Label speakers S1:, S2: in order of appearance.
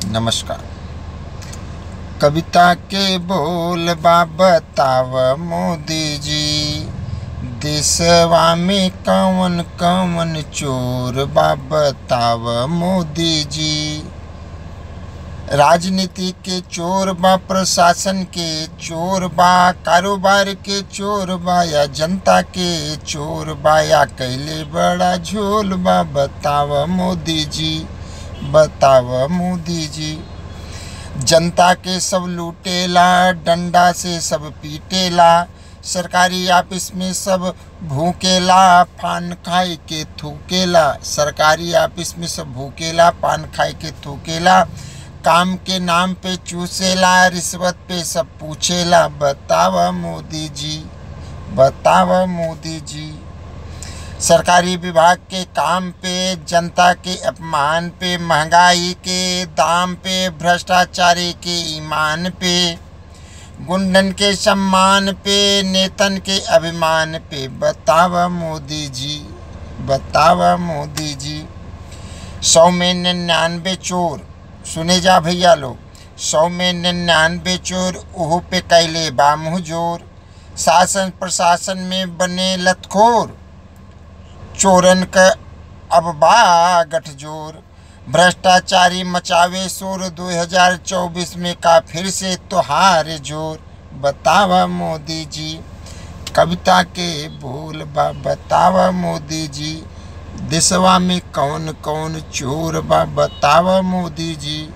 S1: नमस्कार कविता के बोल बा बताव मोदी जी देशवा में कौन कौन चोर बा बताव मोदी जी राजनीति के चोर बा प्रशासन के चोर बा कारोबार के चोर बा या जनता के चोर बा या कैले बड़ा झोल बा बताव मोदी जी बताव मोदी जी जनता के सब लूटेला डंडा से सब पीटेला सरकारी ऑफिस में सब भूकेला पान खाए के थूकेला सरकारी ऑफिस में सब भूकेला पान खाए के थूकेला काम के नाम पे चूसेला रिश्वत पे सब पूछेला बतावा मोदी जी बतावा मोदी जी सरकारी विभाग के काम पे जनता के अपमान पे महंगाई के दाम पे भ्रष्टाचारी के ईमान पे गुंडन के सम्मान पे नेतन के अभिमान पे बतावा मोदी जी बतावा मोदी जी सौ में निन्यानवे चोर सुने जा भैया लोग सौ में निन्यानवे चोर ओहो पे कैले बामुह जोर शासन प्रशासन में बने लतखोर चोरन का अब बा गठजोर भ्रष्टाचारी मचावे शोर 2024 में का फिर से तोहार जोर बतावा मोदी जी कविता के बोल बा बतावा मोदी जी देशवा में कौन कौन चोर बा बतावा मोदी जी